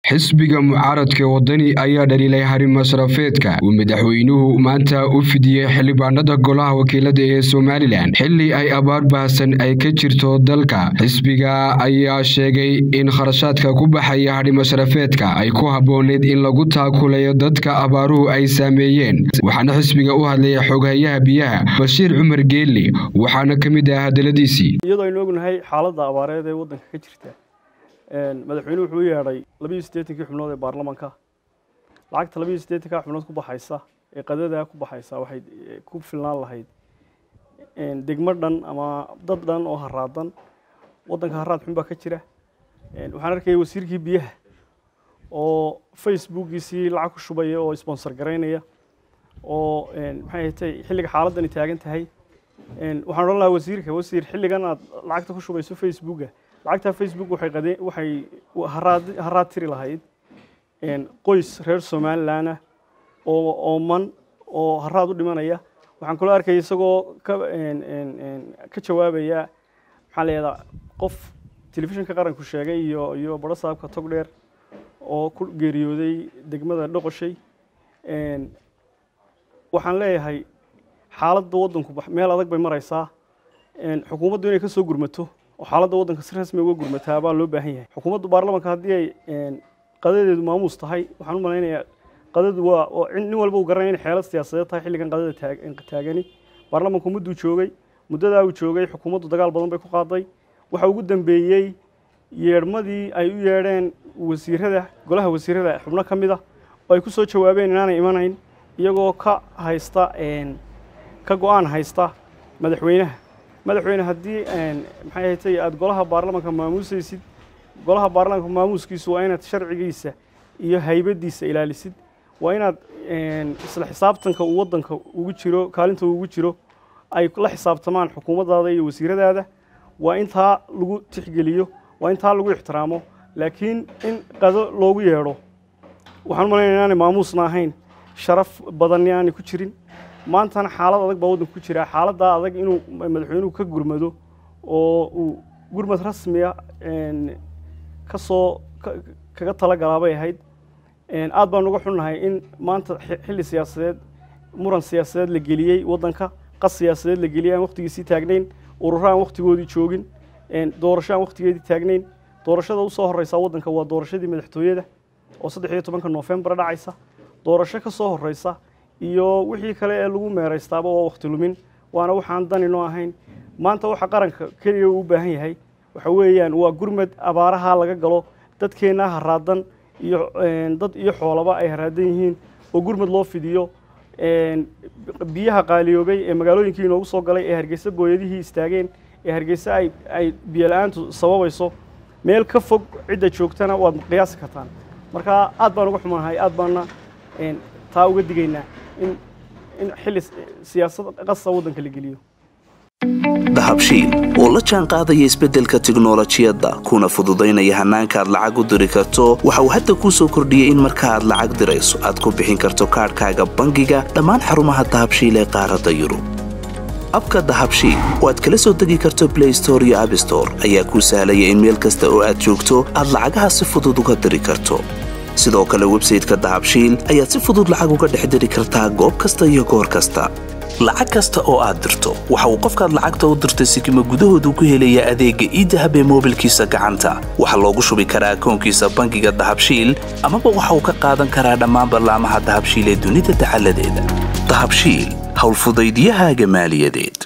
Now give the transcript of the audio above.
xisbiga mucaaradka wadani ayaa dhaliilay hari masrafeedka uu madaxweynuhu maanta u fidiyey xildhibaanada golaha wakiilada ee somalilan xili ay abaar baahsan ay ka jirto dalka xisbiga ayaa sheegay in kharashaadka ku baxaya hadhi masrafeedka ay ku habbooneyd in lagu taakulayo dadka abaaruhu ay saameeyeen waxaana xisbiga u hadlaya xoghayaha biyaha bashiir cumar geeli waxaana ka mid ah hadaladiisii iyadoo aynu ognahay xaaladda abaareed ee waddanka ka jirta madaxweynuhu wuxuu u yeedhay labiiyo siddeetankii xubnood ee baarlamaanka lacagta labiiyo siddeetanka xubnood ku baxaysa ee qadada ku baxaysa waxay ku filnaan lahayd degmo dhan ama dad dhan oo haraadan waddanka haraad xun baa ka jira waxaan arkayay wasiirkii biyaha oo facebookiisii lacag ku shubaya oo sponsor garaynaya oo maxay ahatay xilliga xaaladani taagan tahay waxaan odhan lahaa wasiirka wasiir xilligan aad lacagta ku shubayso facebooka lacagta facebook waxay qade waxay haraad haraad tiri lahayd qoys reer somaliland ah oo ooman oo haraad u dhimanaya waxaan kaloo arkaya isagoo ka ka jawaabaya maxaa la yihahdaa qof telefishinka qaranku sheegay iyo iyo baro saabka tog dheer oo ku geeriyooday degmada dhoqoshay waxaan leeyahay xaaladda waddanku meel adag bay maraysaa xukuumaddu inay ka soo gurmato oo xaaladda waddanka si rasmi uga gurmataa baa loo baahan yahay xukuumaddu baarlamanka haddii ay qadadeedu maamuus tahay waxaan u malaynayaa qadadu waa nin walba uu garanaya inay xeelad siyaasadeed tahay xilligan qadada taagani baarlamanku mudduu joogay muddadaa uu joogay xukuumaddu dagaal badan bay ku qaaday waxa ugu dambeeyey yeedhmadii ay u yeedheen wasiirada golaha wasiirada xubno ka mid ah oo ay ku soo jawaabeen inaanay imanayn iyagoo ka haysta ka go-aan haysta madaxweynaha madaxweyne haddii maxay ahatay aada golaha baarlamanka maamuusaysid golaha baarlamanka maamuuskiisu waa inaad sharcigiisa iyo haybadiisa ilaalisid waa inaad isla xisaabtanka uu waddanka ugu jiro kaalinta ugu jiro ay la xisaabtamaan xukuumaddaada iyo wasiiradaada waa intaa lagu tixgeliyo waa intaa lagu ixtiraamo laakiin in qado loogu yeedho waxaan u malaynaya inaanay maamuusna ahayn sharaf badanni aanay ku jirin maantana xaalad adag baa waddanka ku jira xaaladdaa adag inuu madaxweynuhu ka gurmado oo uu gurmad rasmiya ka soo kaga talagalaa bay ahayd aad baan uga xunnahay in maanta xilli siyaasadeed muran siyaasadeed la geliyey waddanka qas siyaasadeed la geliyey aan wakhtigiisii taagnayn ururo aan wakhtigoodii joogin doorasho aan wakhtigeedii taagnayn doorashada usoo horeysa waddanka waa doorashadii madaxtooyada oo saddex iyo tobanka noofembar dhacaysa doorasho ka soo horeysa iyo wixii kale ee lagu meeraystaaba waa wakhti lumin waana waxaan daninoo ahayn maanta waxa qaranka keliya uu u baahan yahay waxa weeyaan waa gurmad abaaraha laga galo dadkeenna haraadan iyo dad iyo xoolaba ay haraadan yihiin oo gurmad loo fidiyo biyaha qaaliyoobay ee magaalooyinkii inoogu soo galay ee hargeysa booyadihii istaageen ee hargeysa ay ay biyo la-aantu sababayso meel ka fog cidda joogtana waad qiyaasi kartaan marka aad baan uga xumaanahay aad baana taa uga digaynaa in in xilli siyaasad qasa waddanka la geliyo dahabshiil oo la jaan qaadaya isbeddelka tiknolojiyadda kuna fududaynaya hannaanka aad lacag u diri karto waxa uu hadda kuu soo kordhiyey in marka aad lacag dirayso aad ku bixin karto kaadhkaaga bangiga dhammaan xarumaha dahabshiil ee qaaradda yurub abka dahabshiil oo aad kala soo degi karto blay store iyo abstore ayaa kuu sahlaya in meel kasta oo aad joogto aad lacagaha si fudud uga diri karto sidoo kale websayteka dahabshiil ayaad si fudud lacag uga dhex diri kartaa goob kasta iyo goor kasta lacag kasta oo aad dirto waxa uu qofkaad lacagta u dirtay sikima gudahoodu ku helayaa adeegga iidahab ee moobilkiisa gacanta waxaa loogu shubi karaa akoonkiisa bangiga dahabshiil amaba waxa uu ka qaadan karaa dhammaan ballaamaha dahabshiil ee dunida dacaladeeda dahabshiil howlfudaydiyahaaga maaliyadeed